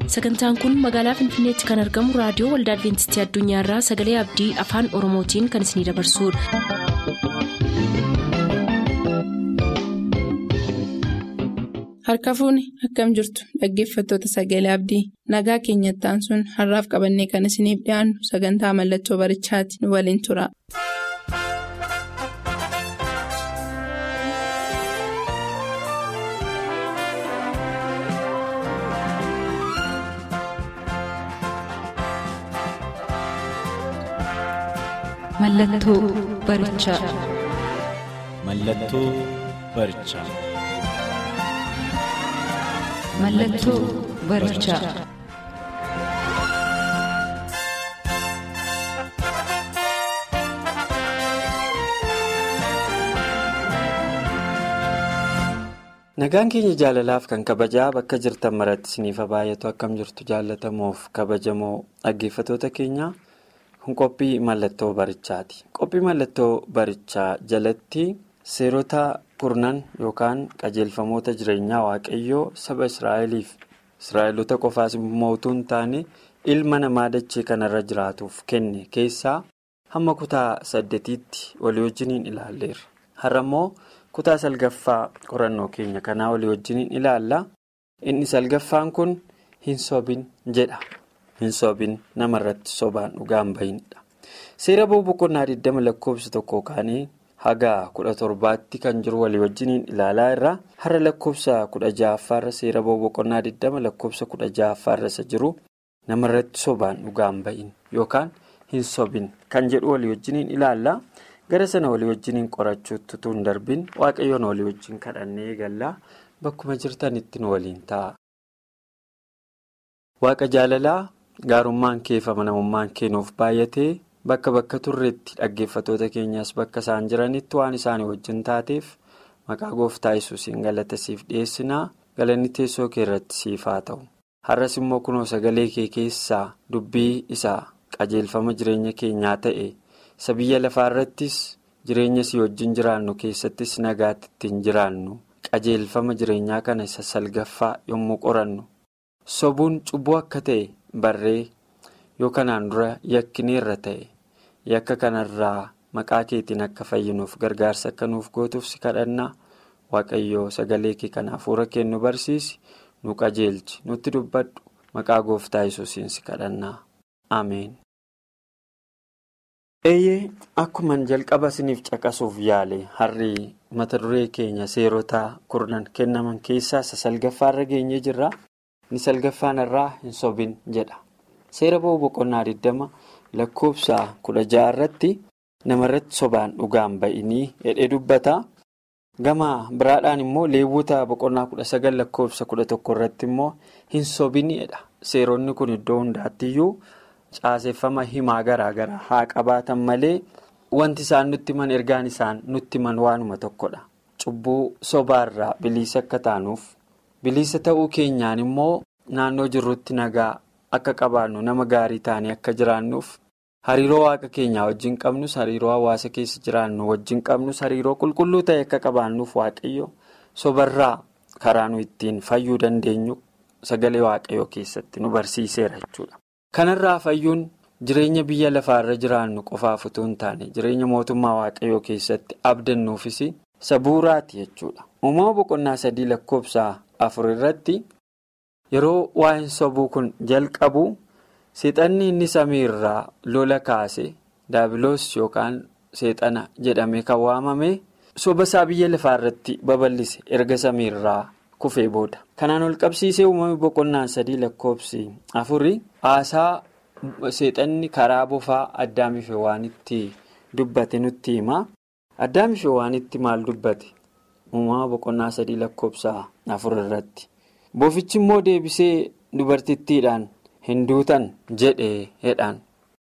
sagantaan kun magaalaa finfinneetti kan argamu raadiyoo waldaa adventistii addunyaarraa sagalee abdii afaan oromootiin kan isinidabarsudha. harka fuuni akkam jirtu dhaggeeffattoota sagalee abdii nagaa keenyattaan sun har'aaf qabannee kan isiniif dhiyaannu sagantaa mallattoo barichaati nu waliin tura. Mallattoo barichaa. Mallattoo barichaa. Mallattoo barichaa. Nagaan keenya jaalalaaf kan kabajaa bakka jirtan maratti isiniif baay'atu akkam jirtu jaalatamuuf kabajamoo dhaggeeffatoota keenya kun qophii mallattoo barichaati. Qophii mallattoo barichaa jalatti seerota kurnan yookaan qajeelfamoota jireenyaa waaqayyoo saba Israa'eliif Israa'eloota qofaas mootuu hin taane ilma namaa dachee kanarra jiraatuuf kenne keessaa hamma kutaa saddeetiitti walii wajjiniin ilaalleerra. Har'a immoo kutaa salgaffaa qorannoo keenya kanaa walii wajjiniin ilaalla. Inni salgaffaan kun hin sobin jedha. Hin sobin namarratti sobaan dhugaan bahinidha. Seera boqonnaa 20 lakkoofsa tokko kaanii haga kudha torbaatti kan jiru walii wajjiniin ilaalaa irraa har'a lakkoofsa kudha ja'affaarra seera boqonnaa 20 lakkoofsa kudha ja'affaarra isa jiru namarratti sobaan dhugaan bahin yookaan hin sobin kan jedhu walii wajjiniin ilaalla. gara sana walii wajjiniin qorachuutti utuu hin darbin waaqayyoon walii wajjin kadhannee eegallaa bakkuma jirtanitti nu waliin ta'a. Waaqa jaalalaa gaarummaan kee fi amanamummaan kee nuuf baay'atee bakka bakka turreetti dhaggeeffatoota keenyas bakka isaan jiranitti waan isaanii wajjin taateef maqaa gooftaa yesuusiin galata siif dhiyeessinaa galanni teessoo kee irratti siif haa ta'u. Har'as immoo kunoo sagalee kee keessaa dubbii isaa qajeelfama jireenya keenyaa ta'e. isa biyya lafaa irrattis jireenya si wajjin jiraannu keessattis nagaatti ittiin jiraannu qajeelfama jireenyaa kana isa salgaffaa yommuu qorannu sobuun cubbuu akka ta'e barree yoo kanaan dura yakkineerra ta'e yakka kanarraa maqaa keetiin akka fayyinuuf gargaarsa akka nuuf gootuuf si kadhannaa waaqayyoo sagalee kee kana hafuura kee nu barsiisi nu qajeelchi nutti dubbadhu maqaa gooftaa yesuusiin si kadhannaa ameen. eeyyee akkuman jalqaba isiniif caqasuuf yaale har'i mata duree keenya seerota kurnan kennaman keessaa isa salgaffaarra geenyee jirra inni salgaffaan irraa hin sobin jedha seera ba'uu boqonnaa 20 lakkoofsa 16 irratti namarratti sobaan dhugaan ba'inii hedhee dubbata gama biraadhaan immoo leewwota boqonnaa 19 lakkoofsa 11 irratti immoo hin sobinidha seeronni kun iddoo hundaattiyyuu. Caaseffama himaa garaa garaa haa qabaatan malee wanti isaan nutti himan ergaan isaan nutti himan waanuma tokkodha. Cubbuu sobaarraa bilisa akka taanuuf bilisa ta'uu keenyaan immoo naannoo jirrutti nagaa akka qabaannu nama gaarii taanee akka jiraannuuf hariiroo waaqa keenyaa wajjin qabnus hariiroo hawaasa keessa jiraannu wajjin qabnus hariiroo qulqulluu ta'e akka qabaannuuf waaqayyo sobarraa karaa nu ittiin fayyuu dandeenyu sagalee waaqayyoo keessatti nu barsiiseera jechuudha. kanarraa fayyuun jireenya biyya lafaarra jiraannu qofaaf utuu hin taane jireenya mootummaa waaqayyoo keessatti abdannuufis isa bu'uuraati jechuudha uumama boqonnaa sadii lakkoofsa afur irratti yeroo waa'een sobuu kun jalqabu seexanni inni samiirraa lola kaase daabiloos yookaan seexana jedhamee kan waamame soba isaa biyya lafaarratti babal'ise erga samiirraa. kufee booda kanaan ol qabsiisee uumamni boqonnaan sadii lakkoofsi afurii haasaa seexanni karaa bofaa addaamiif waan itti dubbate nutti hima addaamiif waan itti maal dubbate uumama boqonnaa sadii lakkoofsa afur irratti bofichi immoo deebisee dubartittiidhaan hin duutan jedhee hedhaan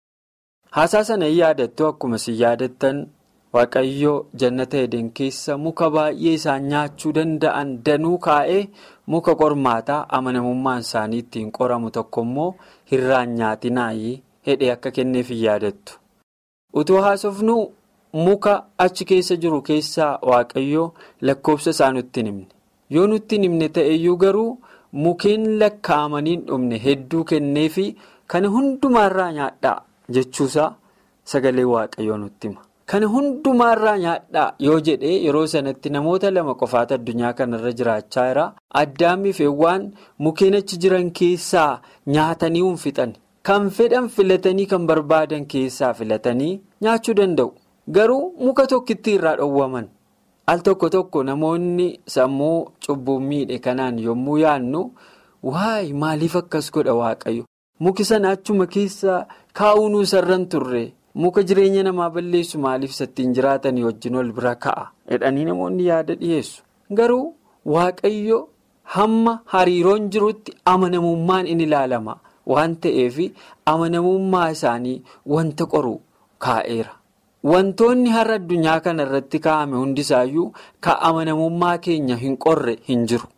haasaa sana hin yaadattu akkuma si yaadattan. Waaqayyoo jannata eden keessa muka baay'ee isaan nyaachuu danda'an danuu kaa'ee muka qormaataa amanamummaan isaanii ittiin qoramu tokko immoo hirraan nyaatinaayii hedhee akka kenneef hin yaadattu. Utuu haasofnu muka achi keessa jiru keessaa waaqayyoo lakkoofsa isaa nutti himne yoo nutti himne ta'eyyuu garuu mukeen lakkaa'amanii hin dhumne hedduu kenneefi kana hundumaarraa nyaadhaa jechuusaa sagalee waaqayyoo nutti hima. Kana hundumaarraa nyaadhaa yoo jedhee yeroo sanatti namoota lama qofaatu addunyaa kanarra jiraachaa jira. Addaamii fi Hewwaan mukeen achi jiran keessaa nyaatanii hin fixan. Kan fedhan filatanii kan barbaadan keessaa filatanii nyaachuu danda'u. Garuu muka tokkitti irraa dhowwaman. Al tokko tokko namoonni sammuu cubbuu miidhe kanaan yommuu yaadnu waayee maaliif akkas godha waaqayyo? Muki sana achuma keessa kaa'uun sarran turre. muka jireenya namaa balleessu maaliif sattiin jiraatanii wajjin wal bira ka'a jedhanii namoonni yaada dhiyeessu garuu waaqayyo hamma hariiroon jirutti amanamummaan in ilaalama waan ta'eef amanamummaa isaanii wanta qoru kaa'eera wantoonni har'a addunyaa kana irratti kaa'ame hundisaayyuu ka amanamummaa keenya hin qorre hin jiru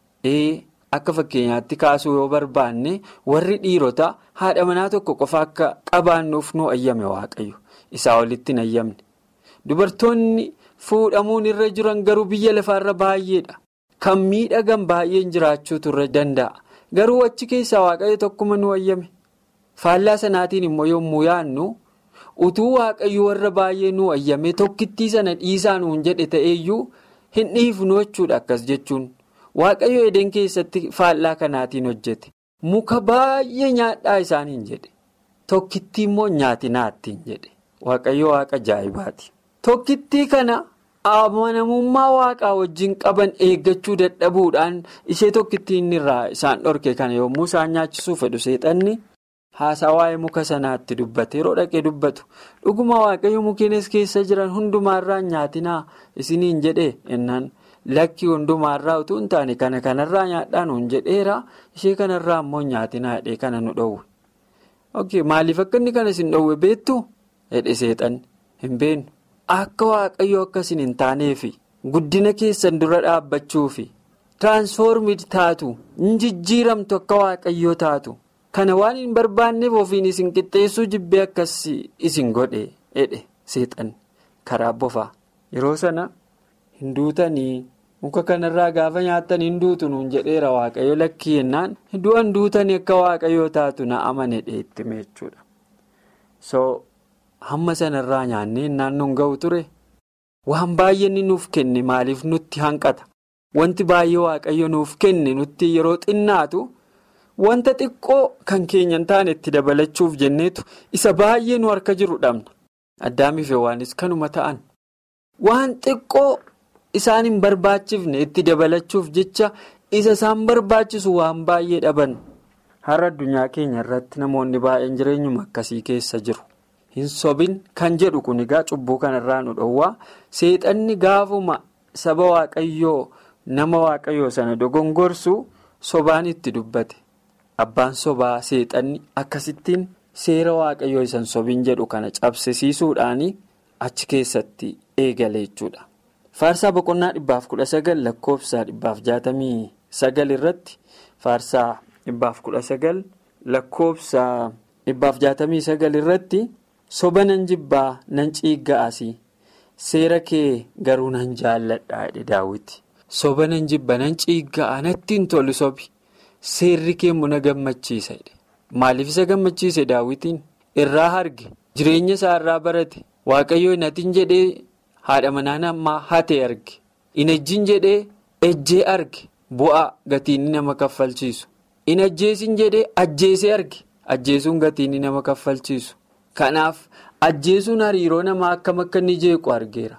akka fakkeenyaatti kaasuu yoo barbaanne warri dhiirota haadha manaa tokko qofa akka qabaannuuf nu ayyame waaqayyo. isaa walitti hin ayyamne dubartoonni fuudhamuun irra jiran garuu biyya lafaarra baay'eedha kan miidhagan baay'een jiraachuutu irra danda'a garuu achi keessaa waaqayyo tokkuma nu ayyame faallaa sanaatiin immoo yommuu yaadnu utuu waaqayyo warra baay'ee nu ayyame tokkittii sana dhiisaa nuun jedhe ta'eeyyuu hin dhiifnu jechuudha akkas jechuun waaqayyo eden keessatti faallaa kanaatiin hojjete muka baay'ee nyaadhaa isaaniin jedhe tokkittii immoo nyaatinaattiin jedhe. Waaqayyo waaqa ajaa'ibaati. Tokkittii kana amanamummaa waaqaa wajjin qaban eeggachuu dadhabuudhaan ishee tokkittiin irraa isaan dhorke kana yommuu isaan nyaachisuu fedhu seexanni haasaa waa'ee muka sanaatti dubbate yeroo dhaqee dubbatu dhuguma waaqayyo mukeenis keessa jiran hundumaarraa nyaatinaa isiniin jedhee innaan lakki hundumaarraa utuu hin taane kana kanarraa nyaadhaan hin jedheera ishee kanarraa immoo nyaatinaa jedhee kana nu dhowwe. Maaliif akka inni kana isin dhowwe beektu? Hedhe seexan hin beeknu akka waaqayyo akkasin hin taaneefi guddina keessan dura dhaabbachuufi tiraansfoormid taatu hin jijjiiramtu akka waaqayyoo taatu kana waan hin barbaanneef ofiin isin qixxeessuu jibbee akkas isin godhe hedhe seexan karaa bofaa yeroo sana hin duutanii muka kanarraa gaafa nyaattan hin duutu nuun jedheera waaqayyo lakkii yennaan du'an duutanii akka waaqayyoo taatu na amane dheetti meechuudha. hamma sanarraa nyaannee naannoon ga'u ture waan baay'ee inni nuuf kenne maaliif nutti hanqata wanti baay'ee waaqayyo nuuf kenne nutti yeroo xinnaatu wanta xiqqoo kan keenya hin taane itti dabalachuuf jenneetu isa baay'ee nu harka jiru dhabna addaamiif waanis kanuma ta'an waan xiqqoo isaan hin barbaachifne itti dabalachuuf jecha isa isaan barbaachisu waan baay'ee dhaban har'a addunyaa keenya irratti namoonni baay'een jireenyuma akkasii keessa jiru. hin sobin kan jedhu kun egaa cubbuu kanarraa nu dhowwaa seexanni gaafuma saba waaqayyoo nama waaqayyoo sana dogongorsu sobaan itti dubbate abbaan sobaa seexanni akkasittiin seera waaqayyoo isan sobin jedhu kana cabsisiisuudhaan achi keessatti eegale jechuudha. faarsaa boqonnaa dhibbaaf kudha sagal lakkoofsa dhibbaaf jaatamii sagal irratti faarsaa dhibbaaf kudha sagal lakkoofsa dhibbaaf jaatamii sagal irratti. soba nan jibbaa nan ciigga'asi seera kee garuu nan jaalladha jedhe daawwiti soba nan jibba nan ciigga'a natti hin tolu sobi seerri kee immoo na gammachiisa jedhe maaliif isa gammachiise daawwitiin irraa arge jireenya isaa irraa barate waaqayyoo natiin jedhee haadha manaa namaa hatee arge in ejjiin jedhee ejjee arge bu'aa gatiin nama kaffalchiisu in ajjeesin jedhee ajjeesee arge ajjeesuun gatiin nama kaffalchiisu. Kanaaf ajjeesuun hariiroo namaa akkam akka inni jeequ argeera.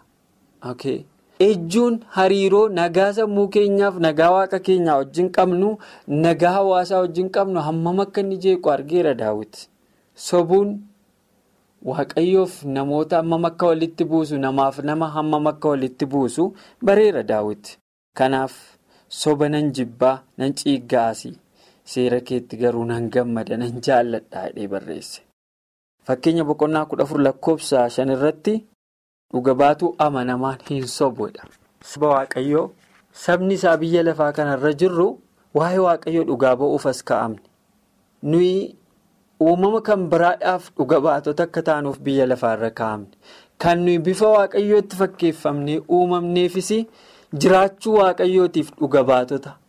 Ejjuun hariiroo nagaa sammuu keenyaaf nagaa waaqa keenyaa wajjin qabnu nagaa hawaasaa wajjin qabnu hammam akka inni jeequ argeera daawwiti. Sobuun waaqayyoof namoota hammam akka walitti buusu namaaf nama hammam akka walitti buusu bareera daawwiti. Kanaaf soba nan jibbaa nan ciiggaasi seera keetti garuu nan gammada nan jaalladha jedhee barreesse. Fakkeenya boqonnaa kudha afur lakkoofsa shan irratti dhuga baatuu amanamaan hin sobudha. Saba Waaqayyoo sabni isaa biyya lafaa kanarra jirru waa'ee Waaqayyoo dhugaa ba'uuf as kaa'amne. Nuyi uumama kan biraadhaaf dhuga baatota akka taanuuf biyya lafaarra kaa'amne. Kan nuyi bifa Waaqayyootti fakkeeffamnee uumamneefis jiraachuu Waaqayyootiif dhuga baatota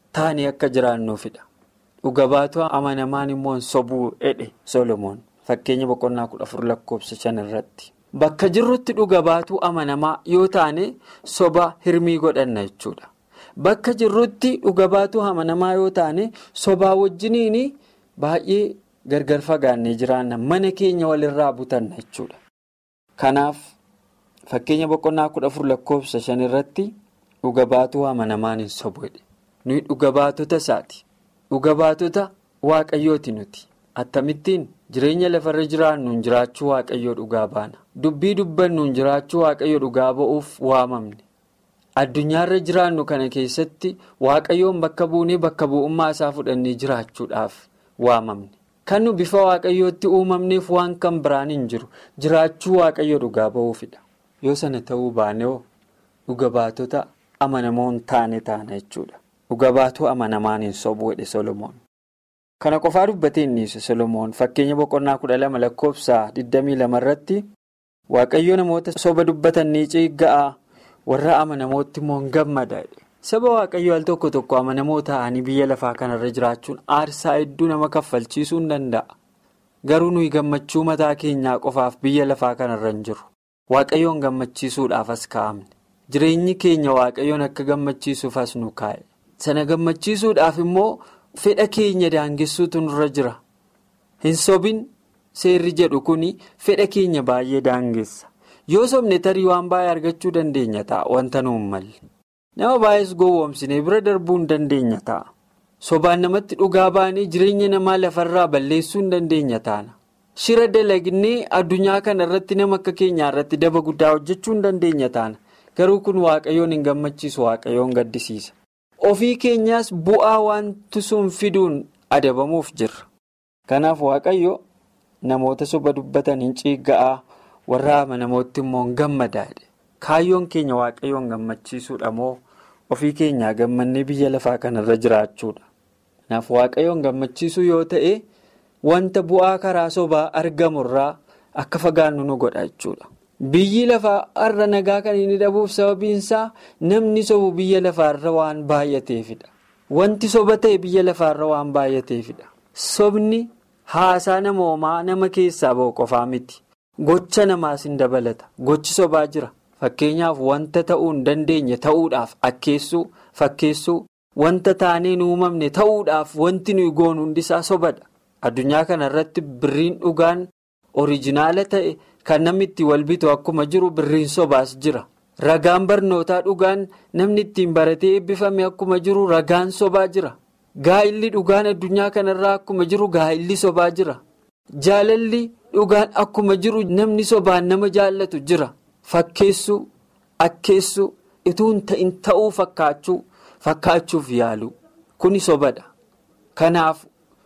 taanii akka jiraannuufidha. Dhuga baatu amanamaan immoo sobuu jedhe Solomoon fakkeenya boqonnaa kudha afur lakkoofsa shan irratti. Bakka jirrutti dhuga baatuu amanamaa yoo taane soba hirmii godhanna jechuudha. Bakka jirrutti dhuga baatuu amanamaa yoo taane sobaa wajjiniin baay'ee gargar fagaannee jiraanna mana keenya walirraa butanna jechuudha. Kanaaf fakkeenya boqonnaa kudha afur lakkoofsa shan irratti dhuga baatuu amanamaan hin sobu jedhe. Nuyi dhuga baatota isaati. Dhuga baatota waaqayyooti nuti. Attamittiin jireenya lafarra jiraannuun jiraachuu waaqayyoo dhugaa baana. Dubbii dubbannuun jiraachuu waaqayyoo dhugaa ba'uuf waamamne. Addunyaarra jiraannu kana keessatti waaqayyoon bakka buunee bakka bu'ummaa isaa fudhannee jiraachuudhaaf waamamne. Kan nu bifa waaqayyootti uumamneef waan kan biraan hin jiru jiraachuu waaqayyoo dhugaa ba'uufidha. Yoo sana ta'uu baanee dhuga baatota amanamoo hin taane taana jechuudha. Dhuga baatuu amanamaan hin sobu jedhe Solomoon. Kana qofaa dubbatee inni ibsa Solomoon fakkeenya boqonnaa kudha lama lakkoofsa 22 irratti waaqayyo namoota soba dubbatan ni ciigga'a warra amanamootti immoo hin gammada. Saba waaqayyo al tokko tokko amanamoo ta'anii biyya lafaa kanarra jiraachuun aarsaa hedduu nama kaffalchiisuu hin danda'a. Garuu nuyi gammachuu mataa keenyaa qofaaf biyya lafaa kanarra hin jiru. Waaqayyoon gammachiisuudhaaf as kaa'amne. Jireenyi keenya waaqayyoon akka gammachiisuuf as nu kaa'e. Sana gammachiisuudhaaf immoo fedha keenya daangessuutu nurra jira. Hin sobin seerri jedhu kuni fedha keenya baay'ee daangessa. Yoo sobne tarii waan baay'ee argachuu dandeenya ta'a wanta nuun malle. Nama baay'ees gowwoomsine bira darbuu hin dandeenya ta'a. Sobaan namatti dhugaa baanee jireenya namaa lafarraa balleessuu hin dandeenya taana. Shira dalagnee addunyaa kana irratti nama akka keenyaa irratti daba guddaa hojjechuu hin dandeenya taana. Garuu kun waaqayyoon hin gammachiisu waaqayyoon gaddisiisa. Ofii keenyaas bu'aa wanti sun fiduun adabamuuf jirra. Kanaaf waaqayyo namoota soba dubbatan hin ciigga'aa warra amanamootti immoo hin gammadaadha. Kaayyoon keenya waaqayyoon gammachiisuudha moo ofii keenyaa gammannee biyya lafaa kanarra jiraachuudha. Kanaaf waaqayyoon gammachiisuu yoo ta'e wanta bu'aa karaa sobaa argamurraa akka fagaannu nu godha jechuudha. Biyyi lafaa har'a nagaa kan inni dhabuuf sababiinsaa namni sobu biyya lafaarra waan baay'ateefidha. Wanti soba ta'e biyya lafaarra waan baay'ateefidha. Sobni haasaa namoomaa nama keessaa ba'u qofaa miti. Gocha namaas hin dabalata. Gochi sobaa jira. Fakkeenyaaf wanta ta'uu hin dandeenye ta'uudhaaf akkeessuu fakkeessuu wanta taanee hin uumamne ta'uudhaaf wanti nuyi goonu hundisaa sobadha. Addunyaa kana irratti birriin dhugaan orijinaala ta'e. Kan namni ittiin wal bitu akkuma jiru birriin sobaas jira. Ragaan barnootaa dhugaan namni ittiin baratee eebbifame akkuma jiru ragaan sobaa jira. Gaa'illi dhugaan addunyaa kanarraa akkuma jiru gaa'illi sobaa jira. Jaalalli dhugaan akkuma jiru namni sobaan nama jaallatu jira. Fakkeessuu, akkeessuu, ituu hin ta'in ta'uu fakkaachuu, fakkaachuuf yaalu. Kuni sobadha. Kanaaf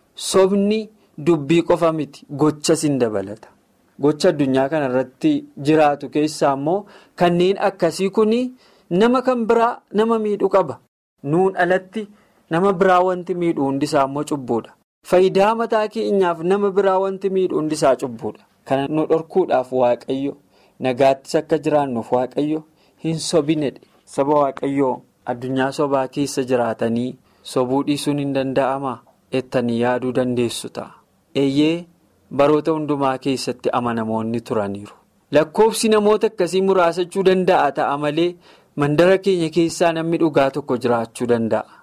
sobni dubbii qofa miti gochas hin dabalata. Gocha addunyaa kana irratti jiraatu keessaa immoo kanneen akkasii kun nama kan biraa nama miidhuu qaba. Nuun alatti nama biraa wanti miidhu hundisaa immoo cubbuudha. Faayidaa mataa keenyaaf nama biraa wanti miidhu hundisaa cubbuudha. Kana nu dhorkuudhaaf waaqayyo nagaattis akka jiraannuuf waaqayyo hin sobinedha. Saba waaqayyoo addunyaa sobaa keessa jiraatanii sobuu dhiisuun hin danda'amaa? Ettanii yaaduu dandeessu ta'a. Eeyyee. Baroota hundumaa keessatti amanamoonni turaniiru. Lakkoofsi namoota akkasii muraasachuu danda'a ta'a malee mandara keenya keessaa namni dhugaa tokko jiraachuu danda'a.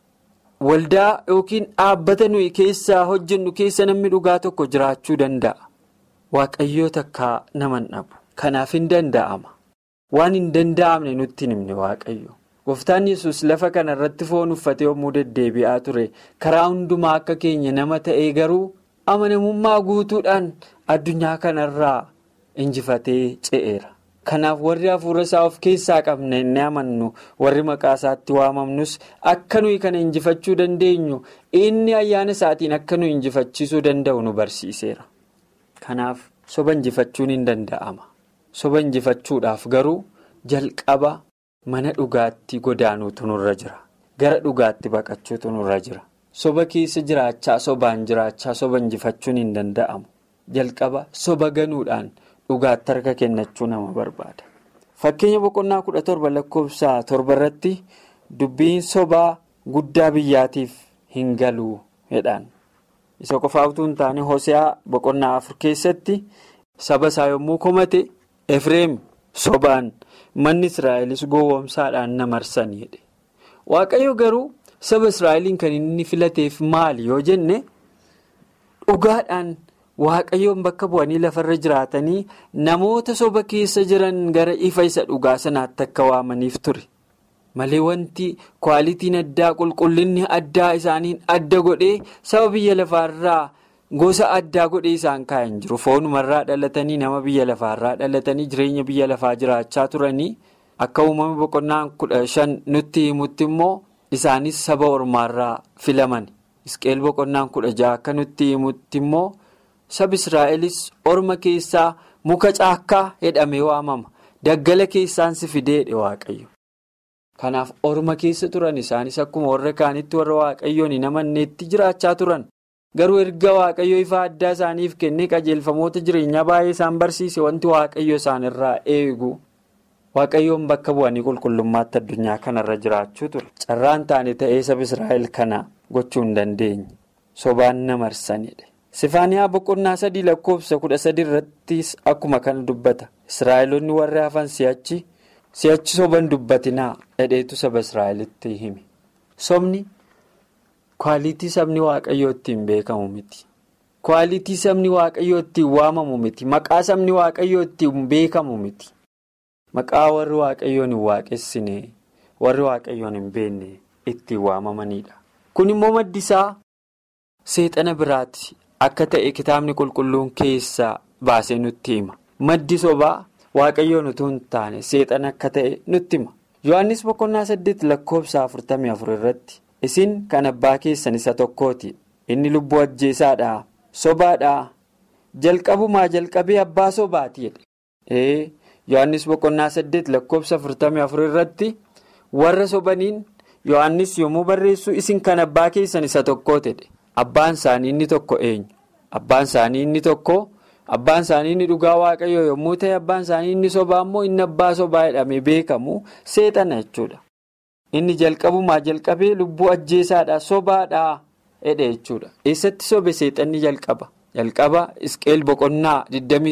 Waldaa yookiin dhaabbata nuyi keessaa hojjennu keessa namni dhugaa tokko jiraachuu danda'a. Waaqayyoo takkaa nama hin dhabu. Kanaaf hin danda'ama. Waan hin danda'amne nutti hin himne waaqayyo. Gooftaan yesus lafa kana irratti foon uffatee yommuu deddeebi'aa ture karaa hundumaa akka keenya nama ta'ee garuu. amanamummaa guutuudhaan addunyaa kanarraa injifatee ce'eera. Kanaaf warri hafuura isaa of keessaa qabna inni amannu warri maqaa isaatti waamamnus akka nuyi kana injifachuu dandeenyu inni ayyaana isaatiin akka nuyi injifachiisuu danda'u nu barsiiseera. Kanaaf soba injifachuun hin danda'ama. Soba injifachuudhaaf garuu jalqaba mana dhugaatti godaanuutu nurra jira. Gara dhugaatti baqachuutu nurra jira. Soba keessa jiraachaa sobaan jiraachaa soba injifachuun hin danda'amu. Jalqaba soba ganuudhaan dhugaatti harka kennachuu nama barbaada. Fakkeenya boqonnaa kudha torba lakkoofsa torba irratti dubbiin sobaa guddaa biyyaatiif hin galuu jedhaan. Isa qofaa utuu hin taane Hoseaa boqonnaa afur keessatti saba isaa yommuu komate Efreem sobaan manni Israa'elis gowwoomsaadhaan na marsan jedhe. Waaqayyo garuu saba Israa'eliin kan inni filateef maali yoo jenne dhugaadhaan waaqayyoon bakka bu'anii lafarra jiraatanii namoota soba keessa jiran gara ifa isa dhugaa sanaatti akka waamaniif ture. Malee wanti kwaalitiin addaa qulqullinni addaa isaaniin adda godhee saba biyya lafaarraa gosa addaa godhee isaan kaa'an jiru. Foonumarraa dhalatanii nama biyya lafaarraa dhalatanii jireenya biyya lafaa jiraachaa turanii akka uumama boqonnaan kudha shan nutti himutti immoo isaanis saba ormaarraa filaman. Isqeel boqonnaan kudha jaha akka nutti himutti immoo sabi Israa'elis orma keessaa muka caakkaa jedhamee waamama. Daggala keessaan si fideedhe waaqayyo. Kanaaf orma keessa turan isaanis akkuma warra kaanitti warra waaqayyoon hin amanneetti jiraachaa turan. Garuu erga waaqayyo ifa addaa isaaniif kennee qajeelfamoota jireenyaa baay'ee isaan barsiise wanti waaqayyo isaanirraa eegu. Waaqayyoon bakka bu'anii qulqullummaatti addunyaa kanarra jiraachuu ture. Carraan taane ta'ee saba Israa'el kana gochuu hin dandeenye. Sobaan na marsanidha. Sifaaniyaa boqonnaa sadii lakkoofsa kudha sadi irrattis akkuma kana dubbata. Israa'eloonni warri hafan si'achi. Si'achi soban dubbatinaa dhedheetu saba Israa'elitti hime. Sobni kwaalitii sabni waaqayyoo ittiin beekamu miti. Kwaalitii sabni waaqayyoo ittiin waamamu miti. Maqaa sabni waaqayyoo ittiin beekamu miti. Maqaa warri waaqayyoon hin waaqessine warri waaqayyoon hin beekne ittiin waamamanidha. Kun immoo maddi isaa seexana biraati akka ta'e kitaabni qulqulluun keessaa baasee nutti hima. Maddi sobaa. Waaqayyoon utuu hin taane seexana akka ta'e nutti hima. Yohaannis boqonnaa saddeet lakkoofsa afurtamii afur irratti isin kan abbaa keessan isa tokkooti. Inni lubbuu ajjeesaadhaa sobaadhaa jalqabumaa jalqabee abbaa sobaati jedhe. Ee Yohaannis boqonnaa saddeet lakkoofsa afurtamii afur irratti warra sobaniin Yohaannis yommuu barreessu isin kan abbaa keessan isa tokkooti jedhe. Abbaan isaanii inni tokko eenyu? Abbaan isaanii inni tokko. Abbaan isaanii inni dhugaa waaqayyoo yommuu ta'e abbaan isaanii inni sobaa immoo inni abbaa sobaa jedhamee beekamu seexana jechuudha. Inni jalqabumaa jalqabee lubbuu ajjeesaadhaa sobaadhaa jedhe jechuudha. Eessatti sobe seexanni jalqaba? Jalqaba Isqeel boqonnaa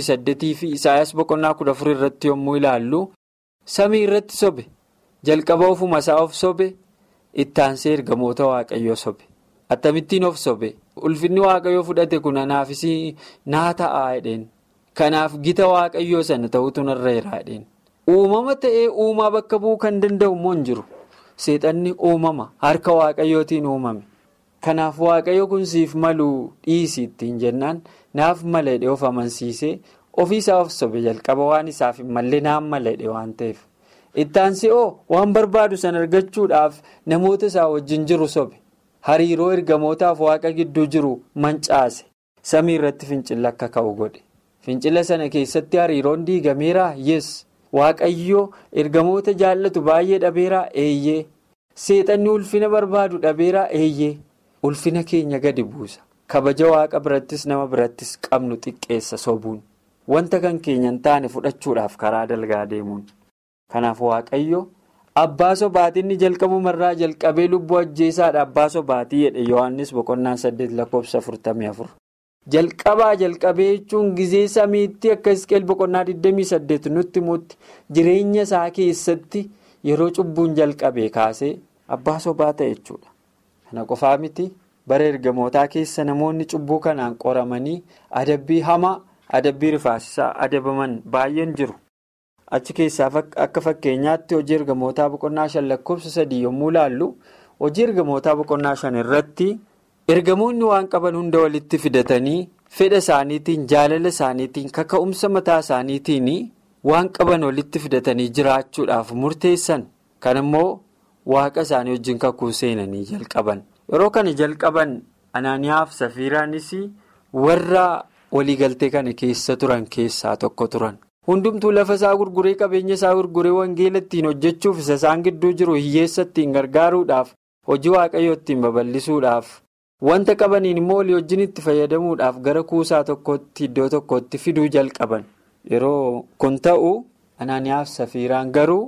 28 fi Isaayyaas boqonnaa 14 irratti yommuu ilaallu samii irratti sobe jalqaba ofuma isaa of sobe ittaansee ergamoota waaqayyoo sobe. Akkamittiin of sobe? Ulfinni waaqayyoo fudhate kun anaafis naa ta'aa jedheen. Kanaaf gita waaqayyoo sana ta'utu narra jira jedheen. Uumama ta'ee uumaa bakka bu'uu kan danda'u immoo hin jiru. Seexanni uumama harka waaqayyootiin uumame. Kanaaf waaqayyo kun siif maluu dhiisii ittiin jennaan naaf mala jedhee of amansiisee ofiisaa of sobe jalqaba waan isaaf hin malle naaf mala jedhee waan ta'eef. Ittaansee oo waan barbaadu sana argachuudhaaf namoota isaa wajjin jiru sobe. Hariiroo ergamootaaf waaqa gidduu jiru mancaase samii irratti fincila akka ka'u godhe fincila sana keessatti hariiroon diigameeraa yes waaqayyo ergamoota jaallatu baay'ee dhabeeraa eeyyee seexanni ulfina barbaadu dhabeeraa eeyyee ulfina keenya gadi buusa kabaja waaqa birattis nama birattis qabnu xiqqeessa sobuun wanta kan keenya hin taane fudhachuudhaaf karaa dalgaa deemuun kanaaf waaqayyo. Abbaa sobaatiin jalqabumarraa jalqabee lubbuu ajjeesaadha abbaa sobaatii jedhe Yohaannis boqonnaa saddeet lakkoofsa afurtamii afur. Jalqabaa jalqabee jechuun gizee samiitti akka isqeel boqonnaa 28 nutti himutti jireenya isaa keessatti yeroo cubbuun jalqabee kaasee abbaa sobaa ta'e jechuudha. Kana qofaa miti bara ergamootaa keessa namoonni cubbuu kanaan qoramanii adabbii hamaa adabbii rifaasisaa adabaman baay'een jiru. Achi keessaa akka fakkeenyaatti hojii ergamootaa boqonnaa shan lakkoofsa sadii yommuu ilaallu hojii ergamootaa boqonnaa shan irratti ergamoonni waan qaban hunda walitti fidatanii fedha isaaniitiin jaalala isaaniitiin kaka'umsa mataa isaaniitiin waan qaban walitti fidatanii jiraachuudhaaf murteessan kan immoo waaqa isaanii wajjin kakuu seenanii jalqaban yeroo kana jalqaban anaaniyaaf safiiraanis warra waliigaltee kana keessa turan keessaa tokko turan. hundumtuu lafa isaa gurguree qabeenya isaa gurguree wangeela ittiin hojjechuuf isa isaan gidduu jiru hiyyeessa ittiin gargaaruudhaaf hojii waaqayyoo ittiin babal'isuudhaaf wanta qabaniin immoo walii wajjin itti fayyadamuudhaaf gara kuusaa tokkotti iddoo tokkotti fiduu jalqaban yeroo kun ta'u anaaniyaaf safiiraan garuu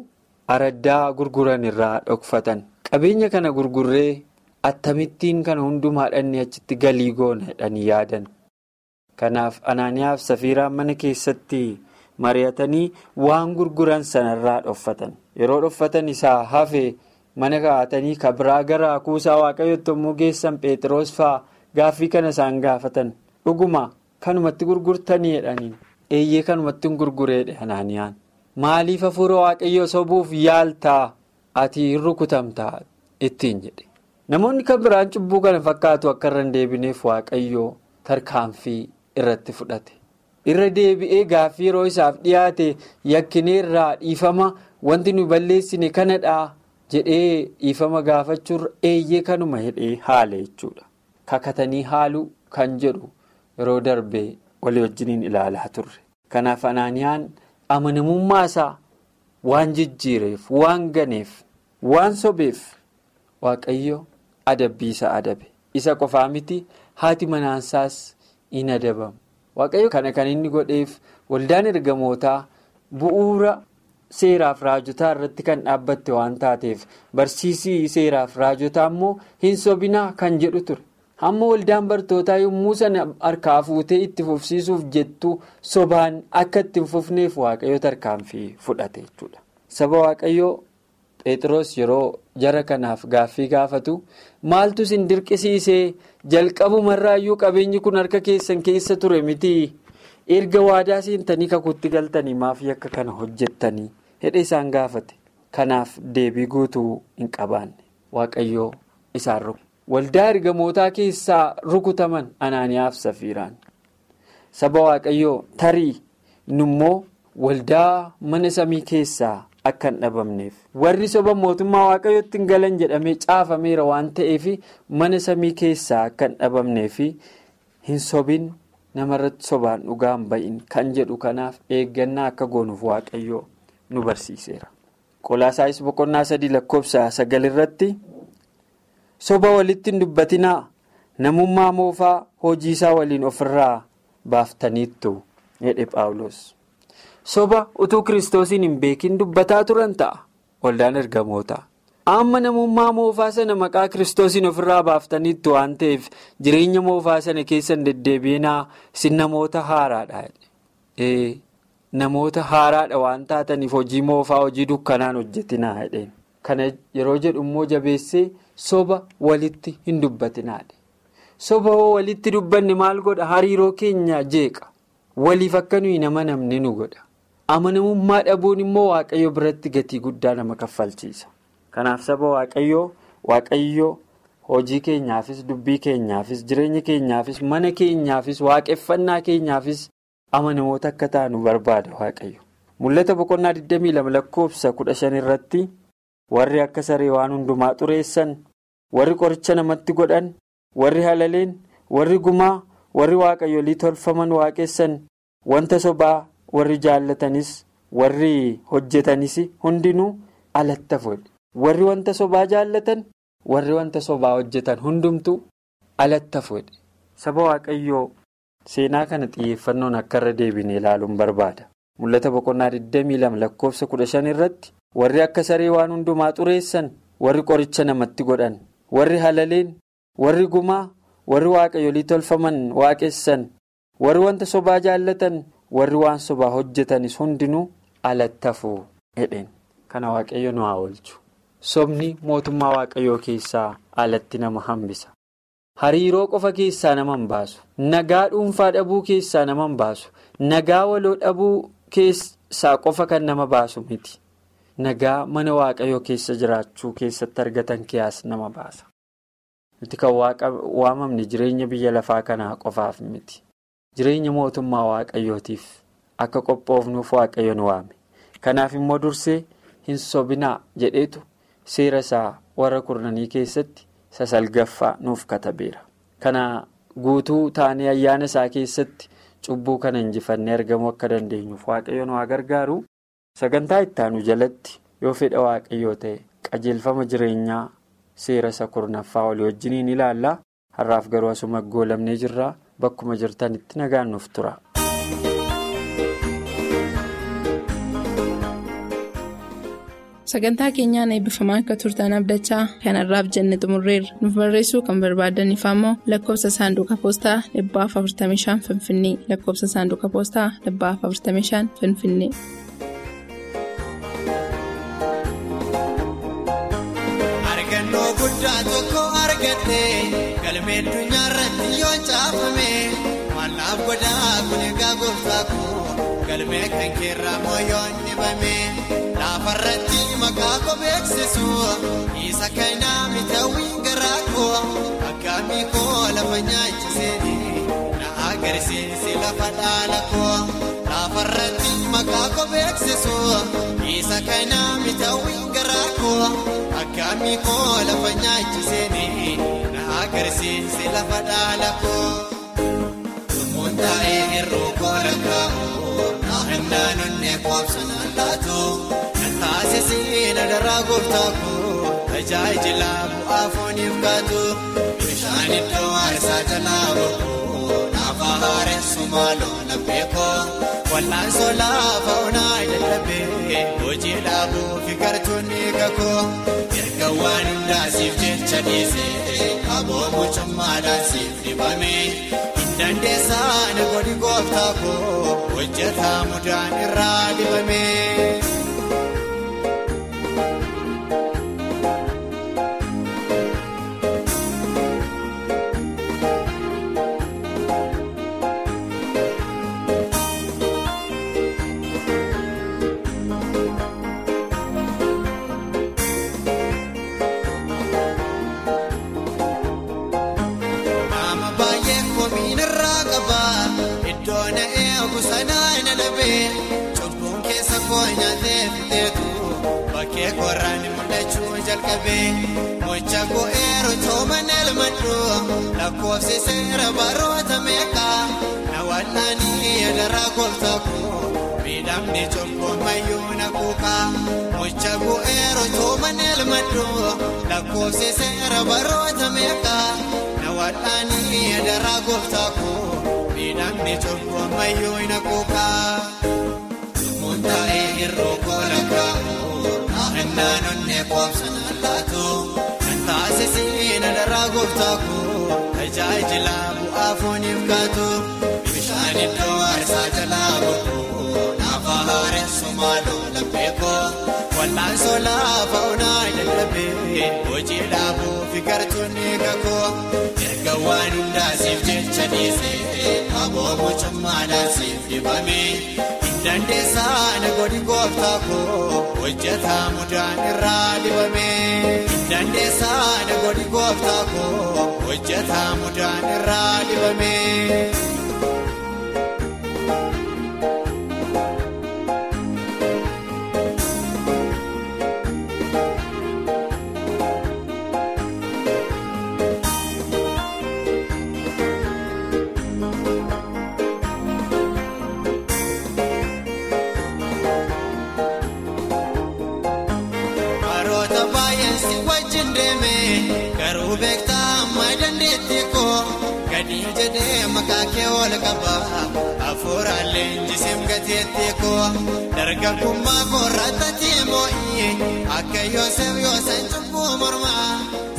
araddaa gurguran irraa dhokfatan qabeenya kana gurgurree attamittiin kana hundumaa dhanne achitti galii goona jedhanii yaadan kanaaf anaaniyaaf safiiraan mana keessatti mari'atanii waan gurguran sanarraa dhoffatan yeroo dhoffatan isaa hafe mana kaa'atanii kabiraa gara kuusaa waaqayyootti yommuu geessan pheexiroos fa'aa gaaffii kana isaan gaafatan dhuguma kanumatti gurgurtanii jedhaniin eeyyee kanumatti hin gurgureedha anaaniyaan. maaliif hafuura waaqayyoo sobuuf yaaltaa ati hin rukutamtaa ittiin jedhe namoonni kan biraan cubbuu kana fakkaatu akka irra hin deebineef waaqayyoo tarkaanfii irratti fudhate irra deebi'ee gaaffii yeroo isaaf dhiyaate yakkineerraa dhiifama wanti nu balleessine kanadhaa jedhee dhiifama gaafachuurra eeyyee kanuma hidhee haala jechuudha kakatanii haaluu kan jedhu yeroo darbee walii wajjiniin ilaalaa turre kanaaf anaaniyaan. amanamummaa isaa waan jijjiireef waan ganeef waan sobeef waaqayyo adabbii isa adabe isa qofaa miti haati manaansaas in adabamu waaqayyo kana kan inni godheef waldaan ergamootaa bu'uura seeraaf raajotaa irratti kan dhaabbatte waan taateef barsiisii seeraaf raajotaa immoo hin sobinaa kan jedhu ture. hamma waldaan bartootaa yommuu sana harkaa fuutee itti fufsiisuuf jettu sobaan akka itti hin fufneef waaqayyo tarkaanfii fudhate jechuudha. saba waaqayyoo pheexroos yeroo jara kanaaf gaaffii gaafatu maaltu isin dirqisiisee jalqabumarraayyuu qabeenyi kun harka keessan keessa ture miti erga waadaa seentanii kakuutti galtanii maaf yakka kana hojjettanii hedhe isaan gaafate kanaaf deebii guutuu hin qabaanne waaqayyoo isaan rukutu. waldaa ergamootaa keessaa rukutaman anaaniyaaf safiiraan saba waaqayyoo tarii nummoo waldaa mana samii keessaa akka hin dhabamneef warri soba mootummaa waaqayyootti hin galan jedhamee caafameera waan ta'eef mana samii keessaa akka hin dhabamneef hin sobin namarratti sobaan dhugaa hin ba'in kan jedhu kanaaf eeggannaa akka goonuuf waaqayyoo nu barsiiseera. qolaasaayis boqonnaa sadii lakkoofsa sagal irratti. soba walitti hin dubbatinaa namummaa moofaa hojii isaa waliin ofirraa baaftaniittu jedhe paawulos soba utuu kiristoosiin hin beekin dubbataa turan ta'a waldaan ergamoota amma namummaa moofaa sana maqaa kiristoosiin ofirraa baaftaniittu waan ta'eef jireenya moofaa sana keessan deddeebiinaa isin namoota haaraadha namoota haaraadha waan taataniif hojii moofaa hojii dukkanaan hojjetinaa jedheen kana yeroo jedhu immoo jabeessee. soba walitti hin dubbatinaadha soba hoo walitti dubbanne maal godha hariiroo keenya jeeqa waliif akka nuyi nama namne nu godha amanamummaa dhabuun immoo waaqayyo biratti gatii guddaa nama kaffalchiisa kanaaf saba waaqayyoo waaqayyoo hojii keenyaafis dubbii keenyaafis jireenya keenyaafis mana keenyaafis waaqeffannaa keenyaafis amanamoota akka taanu barbaada waaqayyo mul'ata boqonnaa 22 lakkoofsa 15 irratti warri akka saree waan hundumaa xureessan. warri qoricha namatti godhan warri halaleen warri gumaa warri waaqayyolii tolfaman waaqessan wanta sobaa warri jaallatanis warri hojjetanis hundinuu alatti fuudhe warri wanta sobaa jaallatan warri wanta sobaa hojjetan hundumtuu alatti fuudhe saba waaqayyoo seenaa kana xiyyeeffannoon akka irra deebine ilaaluun barbaada mul'ata boqonnaa 22 lakkoofsa 15 irratti warri akka saree waan hundumaa xureessan warri qoricha namatti godhan. warri halaleen warri gumaa warri waaqayyolii tolfaman waaqessan warri wanta sobaa jaallatan warri waan sobaa hojjetanis hundinuu alatti hafuu jedheen kana waaqayyo nu haa oolchu sobni mootummaa waaqayyoo keessaa alatti nama hambisa hariiroo qofa keessaa nama hin baasu nagaa dhuunfaa dhabuu keessaa nama hin baasu nagaa waloo dhabuu keessaa qofa kan nama baasu miti. nagaa mana waaqayyoo keessa jiraachuu keessatti argatan kiyaas nama baasa. Nuti kan waamamne jireenya biyya lafaa kanaa qofaaf miti. Jireenya mootummaa waaqayyootiif akka qophoofnuuf waaqayyo nu waame. Kanaaf immoo dursee hin sobinaa jedheetu seera isaa warra kurnanii keessatti sasalgaffaa nuuf katabeera. Kana guutuu taanee ayyaana isaa keessatti cubbuu kana injifannee argamuu akka dandeenyuuf waaqayyo nu haa gargaaru. Sagantaa ittaanu jalatti yoo fedha waaqayyoo ta'e qajeelfama jireenyaa seera isa kurnaffaa walii wajjiniin ilaalla. Har'aaf garuu asuma goolamnee jirra. Bakkuma jirtanitti nagaan nuuf tura. sagantaa keenyaan eebbifamaa akka turtan abdachaa kanarraaf jenne xumurreerra nuuf barreessuu kan barbaadaniif ammoo lakkoofsa saanduqa poostaa 45 finfinnee lakkoofsa saanduqa poostaa 45 finfinnee. argannoo guddaa tokko argadhe galmee addunyaa irratti yoo caafame mallaaf godhaa kun egaa gooftaa koo galmee kan keerraa moo yoo dhibame laafarratti maqaa koo beeksisu isa kanaa mitawwiin garaa koo akkaamii koo lafa nyaachisee na agarsiisi lafa dhaala koo laafarratti maqaa koo beeksisu isa kanaa mitawwiin garaa koo. Akkaamii koo lafa nyaachisee na agarsiisi lafa dhaala koo. Lumuun taa'ee hir'uu koo lakkaa'u naannaan onnee koobsan allaatu. Kan taasisee na daraa gooftaa koo tajaajila bu'aa fooniif kaatu. Bishaan iddoo aarsaa jalaa boqoo naafaa haaressu maaloo laphee koo. Wal'aansoo laafa onaa jalabee hojii dhaabuu fi gartuunni kakoo erga waan hundaasiif jecha dhiisee aboo mucummaadhaan siif dibame hin dandeessaan godhi gooftaa koo hojjetaa mudaan irraa dibame. Bakkee koraan mul'achuu jalqabee mocha go'eeru tooman elmadhu lakkoofsi seera baroota meeqaa na wal'aanii yadaraa gooftaa koo miidhamni cubbuu mayyuu na kuukaa mocha go'eeru tooman elmadhu lakkoofsi seera baroota meeqaa na wal'aanii yadaraa gooftaa koo miidhamni cubbuu mayyuu na kuukaa. Taa'ee hir'uu kola kaa'u naannaan onnee koobsan allaatu kan taasisee na daraa gooftaa koo tajaajila bu'aa fooniif kaatu bishaan iddoo aarsaa jalaa boqoo naafaa haaressu maaloo laphee koo wal'aansoo laafa onaa jalabee hojii dhaabuu fi gartuunni kakoo erga waan hundaasiif jecha dhiisee aboo mucummaadhaan siif dibame. Dandeessaan godhi gooftaa koo hojjetaa mudaan irraa dibame. Dandeessaan godhi gooftaa koo hojjetaa mudaan irraa dibame. Garuu beektaa amma dandeettii koo gadi jedhee maqaa kee ol qaba hafuuraalee injisim gateettii koo dargaggummaa koo irratti moo'ii akka Yoosef Yoosan cubbuu mormaa